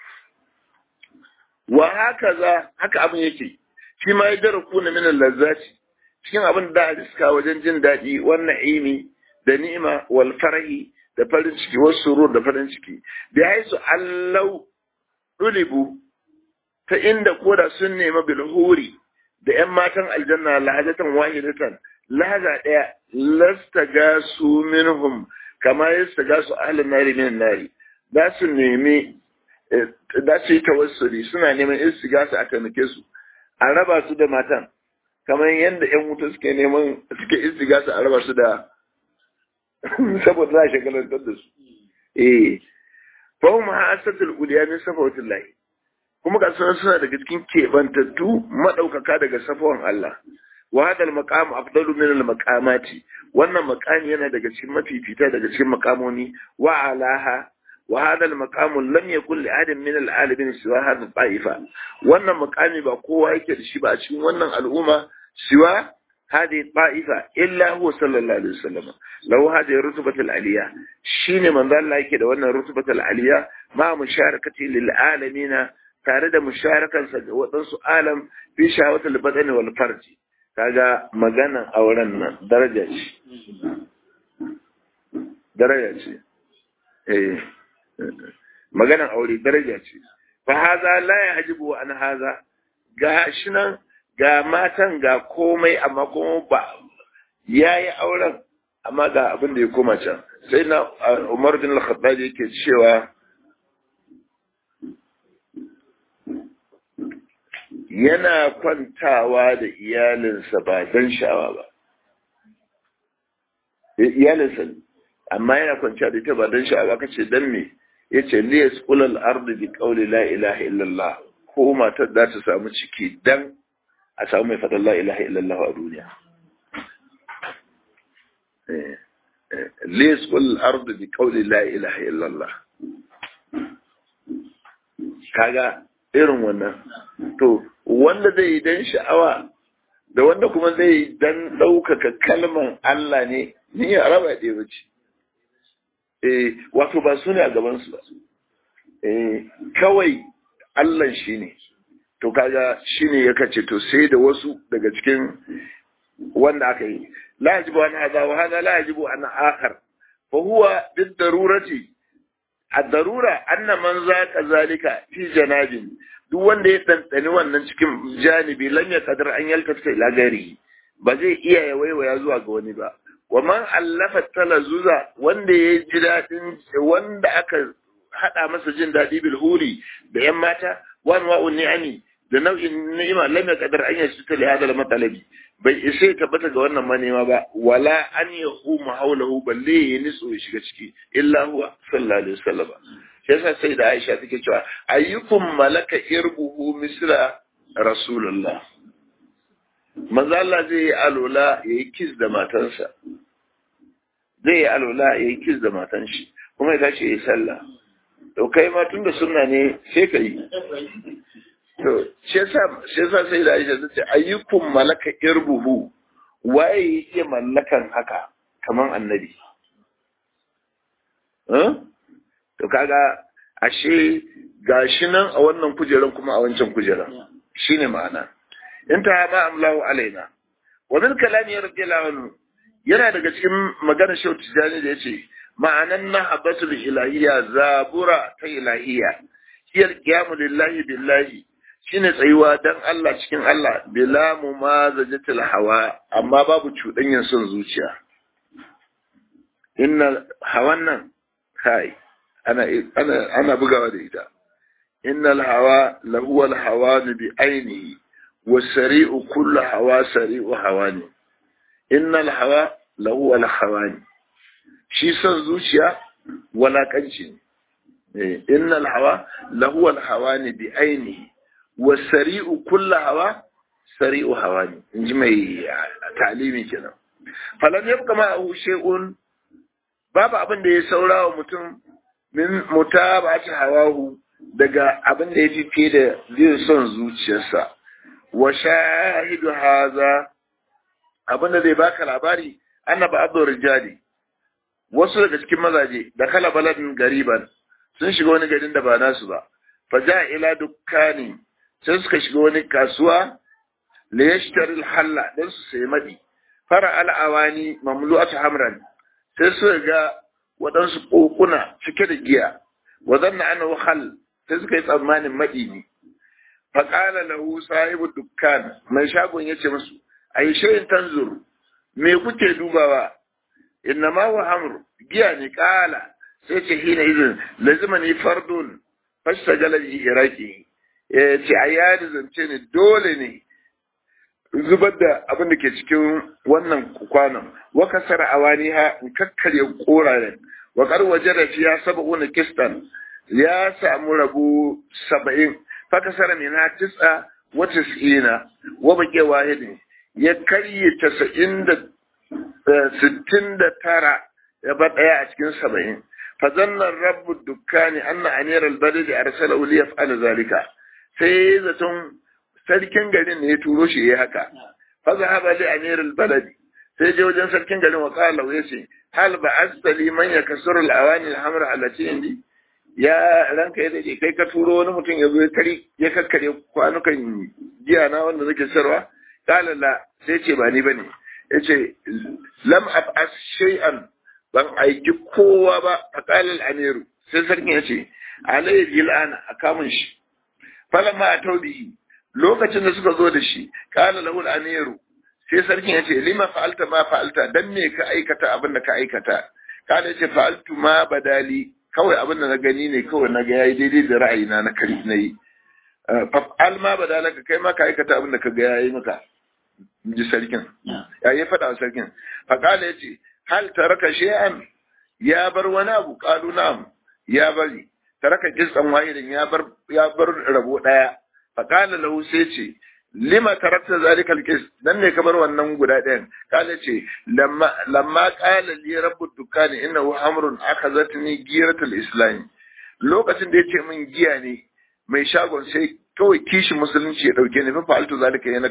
wa haka za haka abin yake shi ma ya dara kuna minan lazzaci cikin abin da a riska wajen jin daɗi wannan imi da ni'ima wal farahi da farin ciki wasu surur da farin ciki da haisu allau ɗulibu ta inda koda sun nema bilhuri da ‘yan matan aljanna lahajatan wahidatan lahaza ɗaya lasta ga su minhum kama yasta ga su ahalin nari min nari za su nemi za su yi tawassuli suna neman istigasa a taimake su a raba su da matan kamar yadda ‘yan wuta suke neman suke istigasa a raba su da saboda za a shagalantar da su eh fa hum hasatul uliya min safawatil lahi kuma ga sunan suna daga cikin kebantattu madaukaka daga safawan Allah wa hadal maqam afdalu min al maqamati wannan maqami yana daga cikin mafifita daga cikin maqamoni wa alaha wa hadal maqam lam yakul li adam min al alamin siwa hadha ta'ifa wannan maqami ba kowa yake da shi ba a cikin wannan al'umma siwa هذه الطائفة إلا هو صلى الله عليه وسلم لو هذه الرتبة العليا شين من ذا الله كده وأن الرتبة العليا مع مشاركته للعالمين تارد مشاركة وتنسو عالم في شهوة البدن والفرج kaga magana auren nan daraja ce daraja ce eh maganan aure daraja ce fa haza la yajibu an haza ga shi nan ga matan ga komai amma kuma ba ya yi auren amma ga abin da ya koma can sai na umar bin al-khattab yake cewa yana kwantawa da iyalinsa ba don sha'awa ba iyalinsa ne amma yana kwanciya da ita ba don sha'awa kace dan me yace liyas ulal ardi bi qawli la ilaha illallah ko matar za ta samu ciki dan a samu mai faɗin la ilaha illallah a duniya lis kul ardu bi qawli la ilaha illallah kaga irin wannan to wanda zai yi dan sha'awa da wanda kuma zai yi dan ɗaukaka kalman Allah ne ni ya raba ɗaya bace eh wato ba su ne a gaban su ba eh kawai Allah shi ne to kaga shine ya kace to sai da wasu daga cikin wanda aka yi la yajibu an hada wa hada la yajibu an akhar fa huwa bid darurati ad-darura anna man zaqa zalika fi janabin duk wanda ya dandani wannan cikin janibi lan ya kadar an yalkata ila gari ba zai iya ya waiwaya zuwa ga wani ba wa man allafa talazuza wanda ya ji dadin wanda aka hada masa jin dadi bil huri da yan mata wan wa'un ni'ami da nau'in ni'ima lam yaqdar an yashta li hadha al-matalabi bai isa ya tabbata ga wannan manema ba wala an yahuma hawlahu balle ya nitso ya shiga ciki illa huwa sallallahu alaihi wasallam shi yasa sai da Aisha take cewa ayyukum malaka irbuhu misra rasulullah manzo Allah zai yi alola yayi kiss da matansa zai yi alola yayi kiss da matan shi kuma ya tashi yayi sallah to kai ma tunda sunna ne sai ka yi to shi yasa sai da Aisha ta ce ayyukum malaka irbuhu waye yake mallakan haka kaman annabi to kaga ashe gashi nan a wannan kujeran kuma a wancan kujeran shine ma'ana in ta ma amlahu alaina wa min kalami radiyallahu anhu yana daga cikin maganar Shehu Tijani da yace ma'anan nahabatul ilahiyya zabura ta ilahiyya hiyar qiyamu lillahi billahi shine tsayuwa dan Allah cikin Allah bila mumazajatil hawa amma babu cuɗanyen son zuciya inna hawan nan kai ana ana ana bugawa da ita innal hawa lahu al hawan bi ainihi wasari'u kullu hawa sari'u hawani innal hawa lahu al hawani shi son zuciya walakanci ne innal hawa lahu al hawani bi ainihi wasari'u kullu hawa sari'u hawani inji mai talimi kenan falan yabqa ma'ahu shay'un babu abin da ya saura wa mutum min mutaba'ati hawahu daga abin da ya fi fiye da zai son zuciyarsa wa shahidu haza abin da zai baka labari annaba abdur rijali wasu daga cikin mazaje da kala baladin gariban sun shiga wani garin da ba nasu ba fa ja ila dukkani sai suka shiga wani kasuwa la yashtari halla dan su sayi madi fara al'awani mamlu'atu hamran sai suka ga waɗansu kokuna cike da giya wa zanna annahu hal sai suka yi tsammanin madi ne fa qala lahu sahibu dukkan mai shagon yace musu ai shayin tanzur me kuke dubawa innama wa hamru giya ne kala sai ce hina izin lazimani fardun fastagala bi iraki ya ce a yadi zance ne dole ne zubar da abin da ke cikin wannan kwanon wa kasara awani ha in kakkarya koraren wa kar waje da fiya saba'una kistan ya samu rabu saba'in fa kasara min ha tis'a wa tis'ina wa baƙe wahidin ya karye tasa'in da sittin da tara ya ba ɗaya a cikin saba'in fazannan rabu dukkani anna aniyar albadari arsala uli ya fa'ala zalika sai zaton sarkin garin ne ya turo shi ya haka faza haba li aniyar albaladi sai je wajen sarkin garin wa qala ya ce hal ba astali man yakasuru alawani alhamra allati indi ya ranka ya dade kai ka turo wani mutum ya zo ya kari ya kakkare kwanukan giya na wanda nake sarwa qala la sai ce ba ni bane yace lam ab'as shay'an ban aiki kowa ba a qalal amiru sai sarkin yace alayhi al'ana a kamun shi falamma atawbihi lokacin da suka zo da shi qala lahu al-amiru sai sarkin yace lima fa'alta ma fa'alta dan me ka aikata abin da ka aikata kana yace fa'altu ma badali kawai abin da na gani ne kawai na ga yayi daidai da ra'ayina na kari na yi fa'al ma badalaka kai ma ka aikata abin da ka ga yayi maka ji sarkin ya yi faɗa wa sarkin faƙala ya ce hal taraka shay'an ya bar wani abu ƙalu na'am ya bari taraka kisan wahidin ya bar ya bar rabo ɗaya faƙala lahu sai ce lima tarakta zalikal qis dan ne ka bar wannan guda ɗayan kala ce lamma lamma qala li rabbu dukani innahu amrun akhazatni giratul islam lokacin da yace min giya ne mai shagon sai kawai kishin musulunci ya dauke ni fa fa'altu zalika yana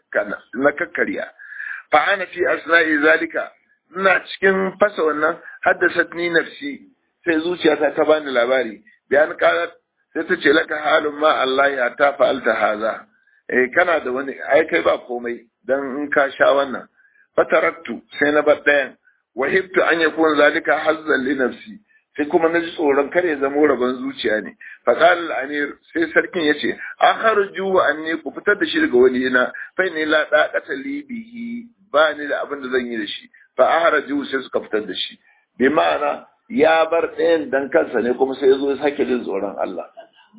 na kakkarya fa ana fi asna'i zalika ina cikin fasa wannan haddasatni nafsi sai zuciyata ta bani labari bayan qalat sai ta ce laka halun ma Allah ya ta fa'alta haza eh kana da wani ai kai ba komai dan in ka sha wannan fatarattu sai na bar dayan wahibtu an yakun zalika hazzan li nafsi sai kuma na ji tsoron kare ya zama rabon zuciya ne faƙal al'amir sai sarkin ya ce an harju wa an ne ku fitar da shi daga wani yana fai ne la ɗaƙata libihi ba ni da abin da zan yi da shi fa a harju sai suka fitar da shi bi ma'ana ya bar ɗayan dan kansa ne kuma sai ya zo ya sake jin tsoron Allah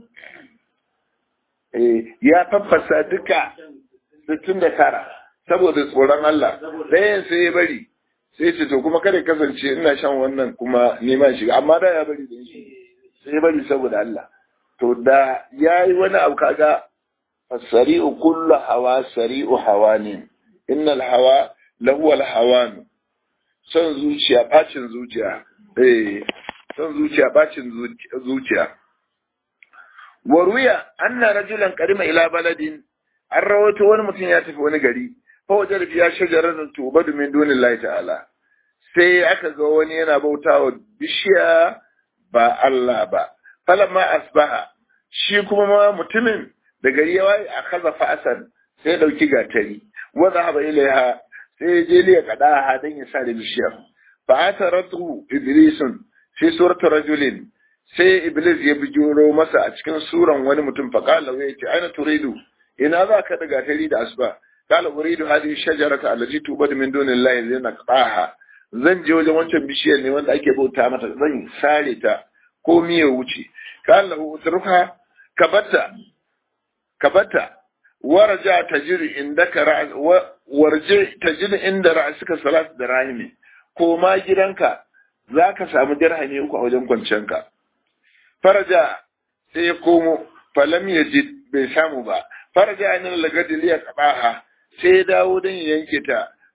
ya faffasa duka sittin da tara saboda tsoron Allah ɗayan sai ya bari sai ce to kuma kada kasance ina shan wannan kuma neman shiga amma da ya bari da shi sai ya bari saboda Allah to da yayi wani abu kaga fasari'u kullu hawa sari'u hawanin innal hawa lahu al hawan son zuciya bacin zuciya eh son zuciya bacin zuciya wa ruya anna rajulan qarima ila baladin an rawaito wani mutum ya tafi wani gari fawajar fiya shajarar tubadu min dunillahi ta'ala sai aka ga wani yana bautawa bishiya ba Allah ba falamma asbaha shi kuma ma mutumin da gari ya waye a kaza fa'asan sai ya dauki gatari wa zahaba ilaiha sai ya je liya kada ha dan ya sa da bishiyar fa ataratu iblisun fi surati rajulin sai iblis ya bijiro masa a cikin suran wani mutum fa qala wa yace aina turidu ina za ka da gatari da asba قال أريد هذه الشجرة التي توبد من دون الله لنقطعها zan je wajen wancan bishiyar ne wanda ake bauta mata zan sare ta ko miya wuce qala lahu utruha kabata kabata warja tajri indaka ra's warje tajri inda ra'suka salat da rahimi ko ma gidanka zaka samu dirhami uku a wajen kwanciyanka faraja sai ya komo falam yajid bai samu ba faraja an lagadi liya qabaha sai ya dawo don ya yanke ta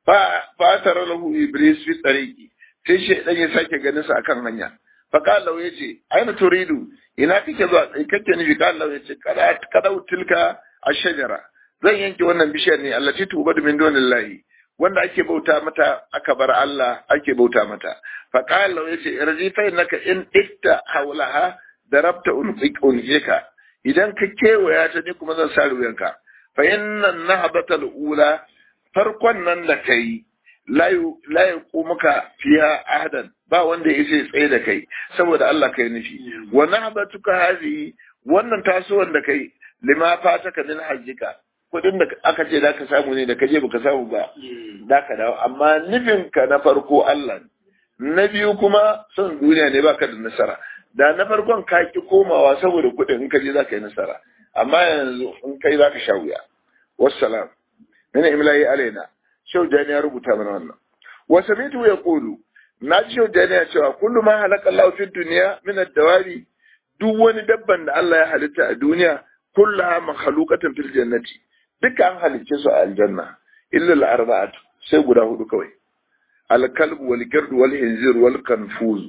fa tara lahu iblis fi tariqi sai shaydan ya sake ganin sa akan hanya fa qala ya ce aina turidu ina kake zuwa kake nufi qala ya ce kada kada tilka ashjara zan yanke wannan bishiyar ne allati tubadu min dunillahi wanda ake bauta mata aka bar Allah ake bauta mata fa qala ya ce irji fa innaka in ikta hawlaha darabta unfiqunka idan ka kewaya ta ne kuma zan sa ruwanka fa inna nahabata ula farkon nan da kai la muka fiya ahadan ba wanda ya ce tsaye da kai saboda Allah kai nufi wa nahabatuka hazi wannan tasowar da kai lima fataka min hajjika kudin da aka ce zaka samu ne da kaje baka samu ba zaka dawo amma nufin ka na farko Allah na biyu kuma son duniya ne baka da nasara da na farkon ka ki komawa saboda kudin in kaje zaka yi nasara amma yanzu in kai zaka sha wuya wassalam min imla'i alaina shau jani ya rubuta mana wannan wa samitu ya qulu na ji shau jani ya cewa kullu ma halaka Allah fi dunya min ad-dawabi duk wani dabban da Allah ya halitta a duniya kullaha makhluqatan fil jannati duka an halicce su a aljanna illa al-arba'atu sai guda hudu kawai al-kalb wal gird wal hinzir wal kanfuz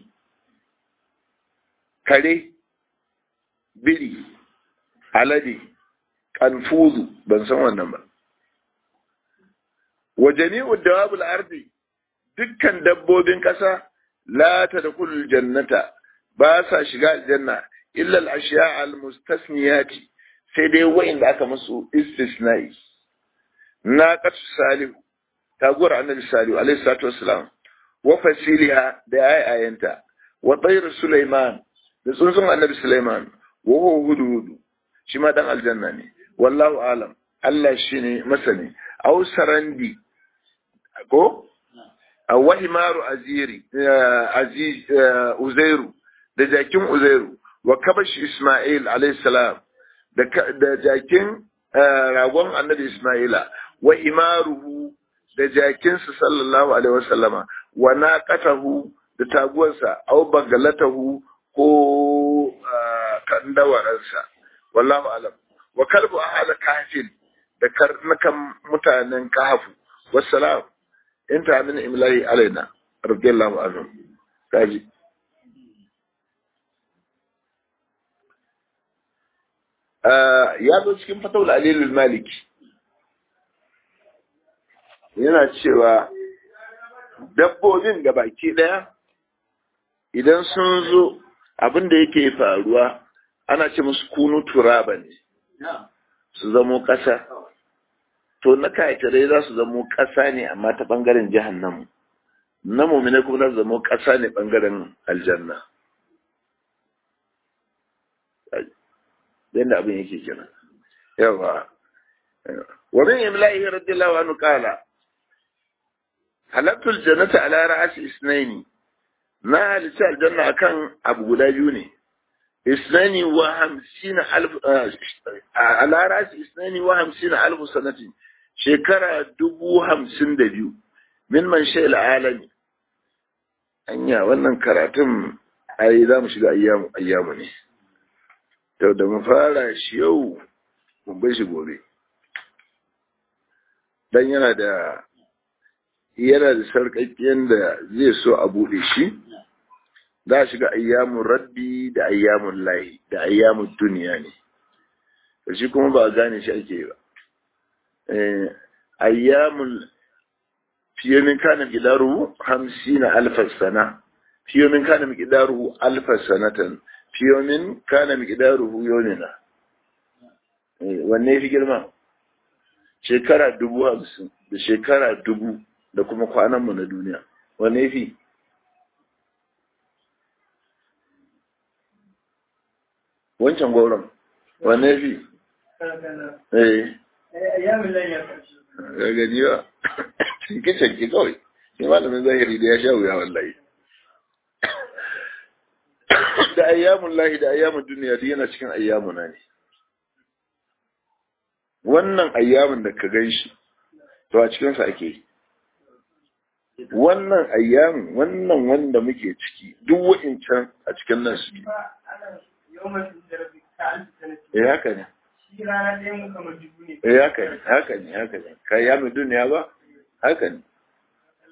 kare biri alade kanfuzu ban san wannan ba wa jami'u dawabul ardi dukkan dabbobin ƙasa la tadkhulul jannata ba sa shiga aljanna illa al-ashya' al-mustasniyati sai dai wa'inda aka musu istisna'i na qatu salihu taguwar annabi salihu alaihi salatu wassalam wa fasiliha da ayayanta wa tayr sulaiman da tsuntsun annabi sulaiman wa huwa hudu shi ma dan aljanna ne wallahu alam Allah shine masani aw sarandi ko a wahimaru aziri aziz uzairu da jakin uzairu wa kabash isma'il alayhi salam da jakin ragon annabi isma'ila wa imaruhu da jakinsa sallallahu alaihi wasallama wa naqatahu da taguwarsa aw bagalatahu ko kandawaransa wallahu alam wa kalbu ahada kafin da karnakan mutanen kahafu wassalam inta min imlahi alaina radiyallahu anhu kaji ya zo cikin fatawul alilul maliki yana cewa dabbobin ga baki daya idan sun zo abin da yake faruwa ana ce musu kunu turaba ne su zamo ƙasa to na kayakirai za su zamo ƙasa ne amma ta ɓangaren jihannamu na mummina kuma za su zamo ƙasa ne ɓangaren aljanna yadda abin yake kenan yawa wa min imla'ihi radiyallahu anhu qala halaktul jannata ala ra'si isnaini na halitta aljanna akan abu guda biyu ne isnani wa hamsina alf ala ra'si isnani wa hamsina alf sanatin shekara dubu hamsin da biyu min man shayil alami anya wannan karatun ai za mu shiga ayyamu ayyamu ne to da mu fara shi yau mun bai shi gobe dan yana da yana da sarƙaƙƙiyar da zai so a buɗe shi za a shiga ayyamun rabbi da ayyamun lahi da ayyamun duniya ne da shi kuma ba a gane shi ake ba ayyamun fiye min kana gidaruhu hamsina alfar sana fiye min kana gidaruhu alfar sanatan fiye min kana gidaruhu yonina wanne fi girma shekara dubu hamsin da shekara dubu da kuma kwananmu na duniya wanne fi wancan gauron wanne fi eh gani ba cinke-cinke kawai shi malamin zahiri da ya sha wuya wallahi da ayyamun lahi da ayyamun duniya duk yana cikin ayyamuna ne wannan ayyamun da ka gan shi to a cikinsa ake yi wannan ayyamin wannan wanda muke ciki duk wa'incan a cikin nan suke eh haka ne eh haka ne haka ne haka ne ka yamin duniya ba haka ne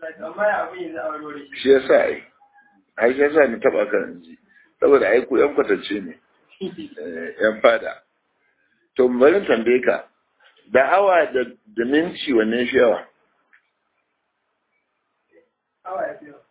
amma ya abin yanzu a wani shi ya sa ai ai shi ya sa ni taba kan ji saboda ai ku yan kwatance ne eh, yan fada to bari in tambaye ka da awa da da minci wanne shi yawa awa ya fi yawa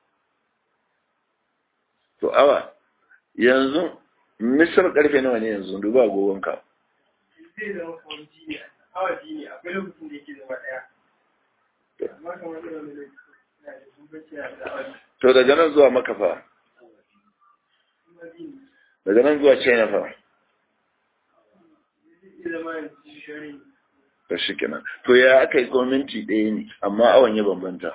to awa yanzu misir karfe nawa ne yanzu duba agogon ka zai zama kamar jini awa jini akwai lokacin da yake zama ɗaya amma kamar irin wani lokaci na da bambanci na da awa to daga nan zuwa makafa kuma jini daga nan zuwa china fa zai iya zama yanzu shari to shi kenan to ya aka yi kuma minti ɗaya ne amma awan ya bambanta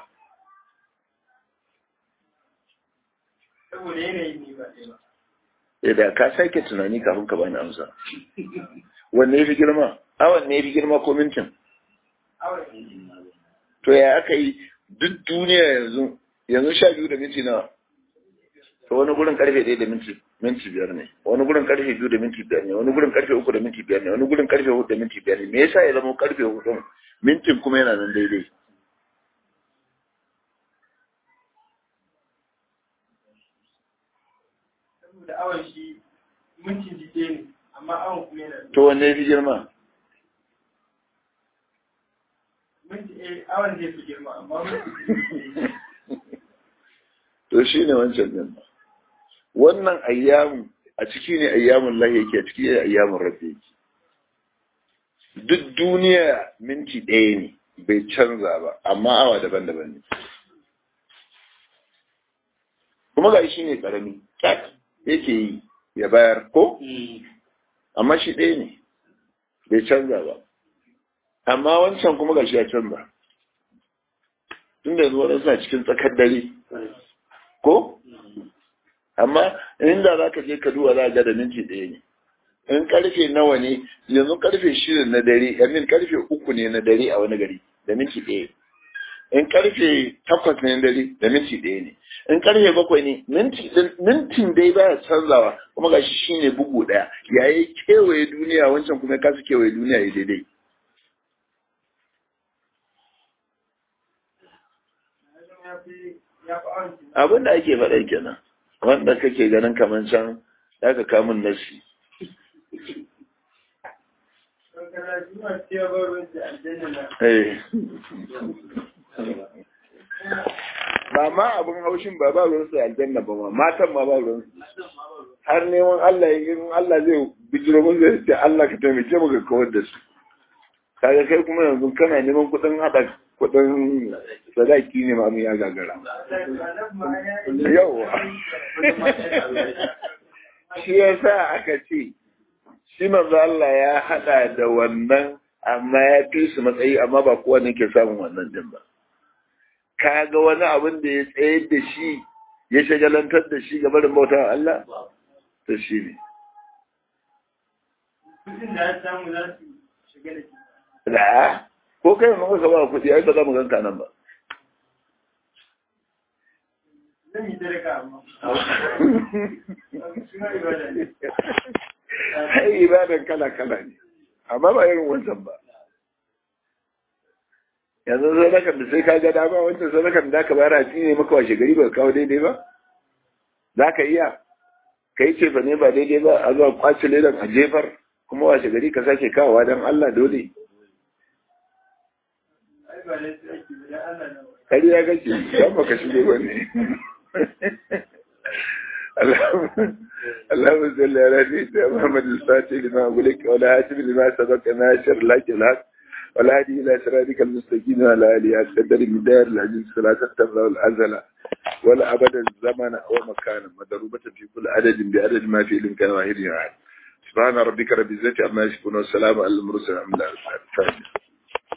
saboda yanayin ne ba ɗaya ba eh da ka sake tunani kafin ka bani amsa wanne ya fi girma awan ne ya fi girma ko mintin awa to ya aka yi duk duniya yanzu yanzu sha biyu da minti nawa to wani gurin karfe ɗaya da minti minti biyar ne wani gurin karfe biyu da minti biyar ne wani gurin karfe uku da minti biyar ne wani gurin karfe hudu da minti biyar ne me yasa ya zama karfe hudu mintin kuma yana nan daidai saboda awon shi mintin ji ɗaya ne amma awon kuma yana da to wanne ya fi girma minti eh awon zai fi girma amma minti ji ɗaya to shi ne wancan din wannan ayyamu a ciki ne ayyamun lahi yake a ciki ne ayyamun rabbi yake duk duniya minti ɗaya ne bai canza ba amma awa daban-daban ne kuma ga shi ne ƙarami tak yake yi ya bayar ko amma shi ɗaya ne bai canza ba amma wancan kuma ga shi ya canza tun da yanzu waɗansu na cikin tsakar dare ko amma inda za ka je ka duba za ga da minti ɗaya ne in karfe nawa ne yanzu karfe shida na dare yamin karfe uku ne na dare a wani gari da minti ɗaya in karfe takwas ne na dare da minti ɗaya ne in karfe bakwai ne minti mintin dai baya canzawa kuma gashi shine bugu ɗaya yayi kewaye duniya wancan kuma ya kasa kewaye duniya ya daidai ya fi ya fi awon jini abin da ake faɗa kenan wanda kake ganin kamar can za ka kamun nasi don kana shi ma cewa ba ruwan da aljanna na Eh. ba ma abin haushin ba ba ruwan su aljanna ba ma matan ma ba ruwan su har neman Allah ya in Allah zai bijiro mun zai ce Allah ka taimake mu ga kawar da su kaga kai kuma yanzu kana neman kuɗin haɗa kuɗin sadaki ne ma mu ya gagara yauwa shi yasa aka ce shi manzo Allah ya haɗa da wannan amma ya fi su matsayi amma ba kowane ke samun wannan din ba ka ga wani abin da ya tsayar da shi ya shagalantar da shi gaba da bauta Allah to shi ne kudin da ya samu za su shiga da shi da ko kai mun ka ba kuɗi ai ba za mu ganka nan ba zan yi sadaka amma shi ma ibada ne ai ibadan kala kala ne amma ba irin wancan ba yanzu sadakan da sai ka ga dama wancan sadakan da ka bayar a ne maka washe gari ba ka kawo daidai ba za ka iya ka yi cefa ne ba daidai ba a zuwa kwace ledan a jefar kuma washe gari ka sake kawowa don Allah dole ai ba da su ake ba dan Allah na ba kari ya gace don baka shigo ba ne اللهم صل على سيدنا محمد الفاتح لما أقولك ولا هاتف لما سبق ناشر لك الحق ولا هدي إلى صراطك المستقيم وعلى آله قدر مدار العزيز فلا تختم له الأزل ولا أبدا الزمن أو مكانا مضروبة في كل عدد بعدد ما في الإمكان واحد يعني سبحان ربك رب العزة عما يصفون والسلام على المرسلين الحمد لله